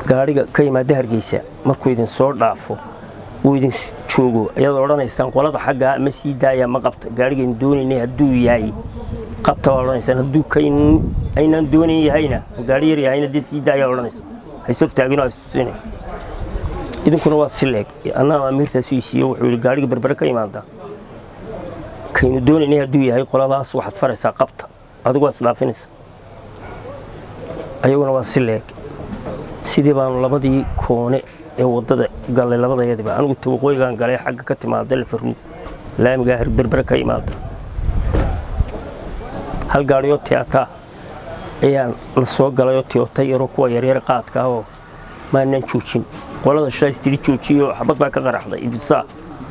gaadhiga ka yimaada hargeysa markuu idin soo dhaafo uu idin joogo ayaad odhanaysaan qolada xaggaa ma sii daaya ma qabta gaadhigaynu doonaynay hadduu yahay qabta waa odhanaysaan hadduu aynaan doonayn yahayna gaadhi yar yahayna dee sii daaya odhanaysa hays hortaagino hastusinay idinkuna waa si leeg annaa amiirtaas ii siiyo wuxuu yidhi gaadhiga berbere ka yimaada kaynu doonaynay hadduu yahay qoladaas waxaad faraysaa qabta adigu waa isdhaafinaysa ayaguna waa si leeg sidii baanu labadii koone ee waddada gallay labadayadiba anigu tawaqooyigaan galay xagga ka timaada lafaruug laamigaa berbere ka imaada hal gaadhiyoo tiyaataa ayaan la soo galayoo tiyoota yaroo kuwa yaryar qaadka ahoo maanaan joojin qolada shalays tiri joojiyoo xabad baa ka qaraxday ibisaa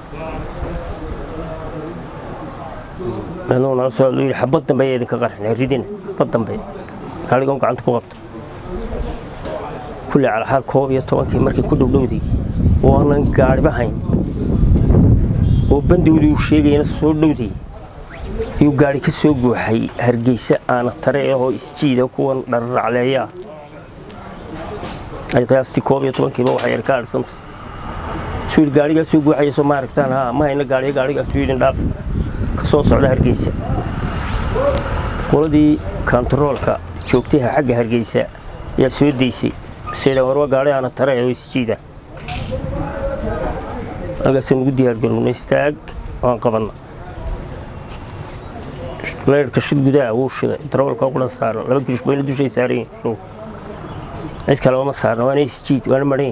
anuu nala soo yidhi xabad dambe ayaa idinka qarxinay ridina xabad dambe gaadhigan gacanta ku qabta kulli calaxaal koob iyo tobankii markay ku dhowdhowday waanan gaadhiba hayn oo bandowdii uu sheegayana soo dhowday ayuu gaadhi ka soo gooxay hargeysa aana tare ahoo isjiida kuwan dhararacleeyaa ay qiyaastii koob iyo tobankiiba waxay yar ka adhsanta suu yidhi gaadhigaa soo gooxaya soo ma aragtaan haa ma hayna gaadhiya gaadhigaasuu yidhin dhaaf ka soo socda hargeysa qoladii kantaroolka joogtaha xagga hargeysa ayaa soo daysay basedhan war waa gaadhi aana tare oo isjiida halkaasaan ugu diyaargarowna istaag waan qabanna leerhka shid gudaha wuu shiday darawalka qulan saaran laba girish bayna dushay saaran yihin show cid kale ma saarna waana isjiid waana maran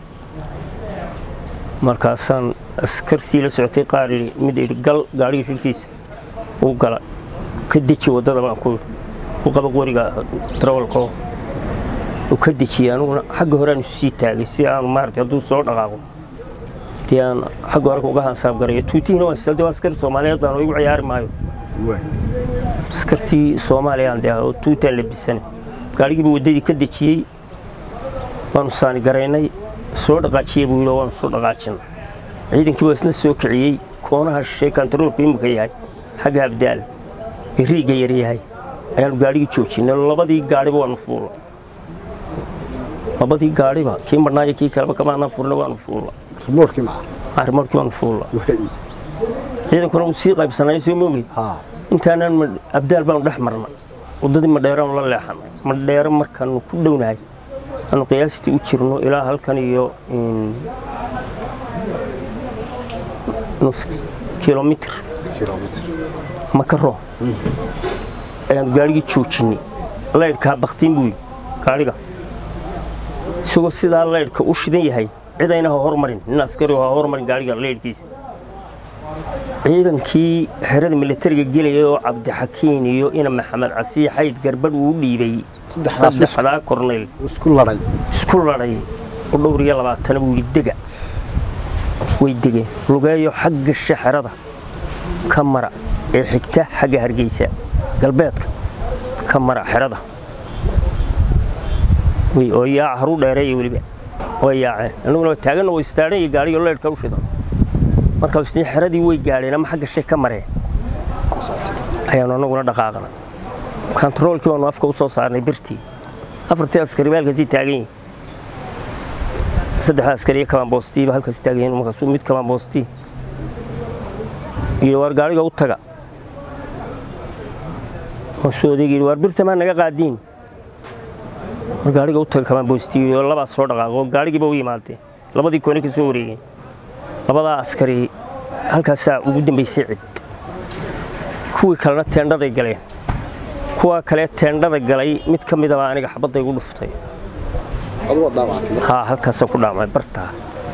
markaasaan askartii la socotay qaar yidhi mid yidhi gal gaadhiga shirkiisa uu gala ka deji waddada baan ku yidhi u qaba qoriga darawalkoo uu ka dejiyey aniguna xagga hore aan isu sii taagay si aanu maaragtay hadduu soo dhaqaaqo dee aan xagga hore uga hansaab garayo tuutihina waan sida waa askari soomaaliyeed baan igu ciyaari maayo askartii soomaaliyaan dee oo tuutaan labisane gaadhigiiba waddadii ka dejiyey waanu saani garaynay soo dhaqaajiyey buu yidhi waanu soo dhaqaajinay ciidankii waa isna soo kiciyey koonaha shishay kantaroolku imika yahay xagga abdaal ee riigga yar yahay ayaanu gaadhigii joojinay labadii gaadhiba waanu fuulla labadii gaadhiba kii marnaayo kii kaleba kamaanaan furna waanu fuulla rimoorkii maca arrimarkii waanu fuulla ciidankuna wuu sii qaybsanay soo moogey intaanaan abdaal baanu dhex marna waddadii madheeraanu la leexanay madheero markaanu ku dhownahay aanu qiyaastii u jirno ilaa halkan iyo nus kilomitr ama ka roon ayaanu gaadhigii joojinay laydhkaa baktiin buu yidhi gaadhiga isagoo sidaa laydhka u shidan yahay cid ayna ha hormarin nin askari ha hormarin gaadhiga laydhkiisa ciidankii xerada militariga gelaya oo cabdixakiin iyo ina maxamed casiix xayd garbadh uu dhiibay saddexdaa korneyl isku ladhay isku ladhay u dhowr iyo labaatana buu yidhi dega way degeen lugeeyo xagga shaxerada ka mara ee xigta xagga hargeysa galbeedka ka mara xerada oo yaaca haruu dheereeya weliba way yaaceen annaguna taaganna way istaadhan iyo gaadhiyo leydhka u shidan markaas xeradii way gaadheen ama xagga shay ka mareen ayaanu annaguna dhaqaaqnay kantaroolkii baanu afka u soo saarnay birtii afartii askari ba halkaasii taagan yihin saddexda askari iyo kabaanboostiiba halkaas taagan yihin markaasuu mid kabaanboostii iyo waar gaadhiga u taga markaasuu odayga yidhi waar birta maa naga qaadiin war gaadhiga u taga kabaanboostii iyo labaas soo dhaqaaqo gaadhigiiba u yimaadeen labadii koone ka soo wareegeen labadaa askari halkaasaa ugu dambaysay cid kuwii kalena teendhaday galeen kuwa kale teendhada galay mid ka midaba aniga xabadda igu dhuftay haa halkaasaan ku dhaamay bartaa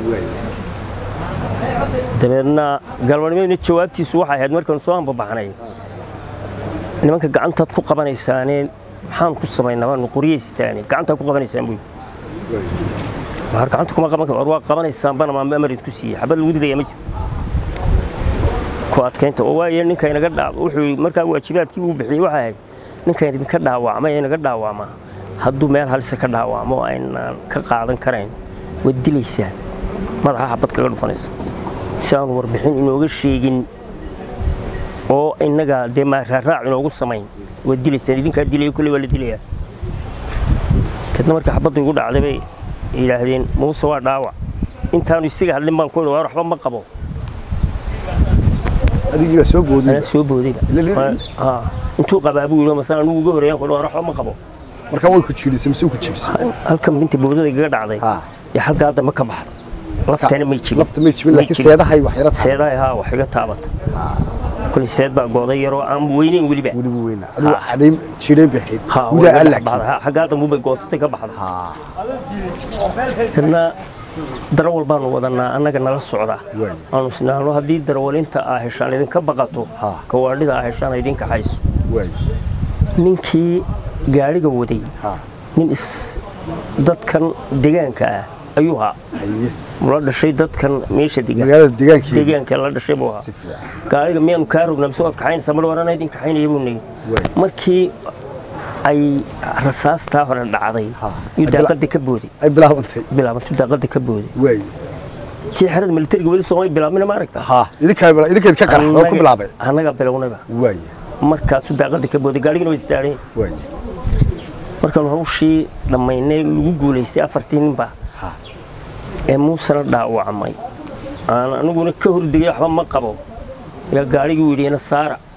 dabeedna galbanimadiina jawaabtiisu waxay ahayd markaanu soo hambabaxnay nimanka gacantaad ku qabanaysaanee maxaan ku samaynaa waanu qoryaystaane gacantaad ku qabanaysaan buu waar gacanta kuma qaban war waa qabanaysaan bana maama amar isku siiyey xabad lagu didaya ma jiro ku adkaynta oo waaye ninka inaga dhaaw wuxuu markaa waajibaadkii uu bixiyey waxa ahayd ninka idinka dhaawacmay inaga dhaawacmaa hadduu meel halisa ka dhaawacmo aynaan ka qaadan karayn waad dilaysaan madaxa xabad kaga dhufanaysa si aanu warbixin inooga sheegin oo innaga dee maaraaraac inoogu samayn waad dilaysaan idinkaa dilaya kolley waa la dilayaa kadna marka xabadda igu dhacday bay yidhaahdeen muuse waa dhaawac intaanu isaga hadlin baan ku idhi waar waxba ma qabo adigiiba soo boodiyey anaa soo boodayba Ila- ila- Haa, intuu qabaa buu yidhi masala anugu uga horreeyaan ku idhi waar waxba ma qabo marka way ku jiidhisay mise ku jibisay halkan binta boodada igaga dhacday Ha. iyo halkaa dambe ka baxda laftana may jibin lafta may jibin May laakiin jibin. seedahay wax yara tahay seedahay haa wax iga taabata kulli seed baa gooday yaroo aan weynayn weliba weliba weyna adigu cadhay jiidhay baxayd haa gudaa way aan iga dhex baxday. laakiin Haa, xaggaa dambe bay goosatay ka baxda haa hadna darawal baanu wadanaa annaga nala socda Waay. aanu isnaano haddii darawalinta aa heshaan idinka baqato Ha. gawaadhida aa heshaan idinka hayso waay ninkii gaadhiga waday haa nin is dadkan deegaanka ah ayuu haa haye la dhashay dadkan meesha degan magaalada deegaankeeda deegaanka la dhashay buu ahaa si fiican gaariga miyaanu kaa rognaa mise waad kaxaynaysaa mar warana idin kaxaynaya buu nigi Waay. markii ay rasaastaa hore dhacday Ha. iyo Ay bila- daaqadii ka booday ay bilaabantay bilaabantu daaqadii ka booday waay tii xerada militariga weli soomay bilaabmina ma aragta haa idinkaa bila- idinkeed ka qaraxda oo ku bilaabay annaga bilownayba waay markaasuu daaqadii ka booday gaarigina way istaadheen waay markaan hawshii dhammaynay lagu guulaystay afartii ninba Ha. ee muusena dhaawacmay aan aniguna ka hordegay waxba ma qabo yaa gaarigii yidhi ina saara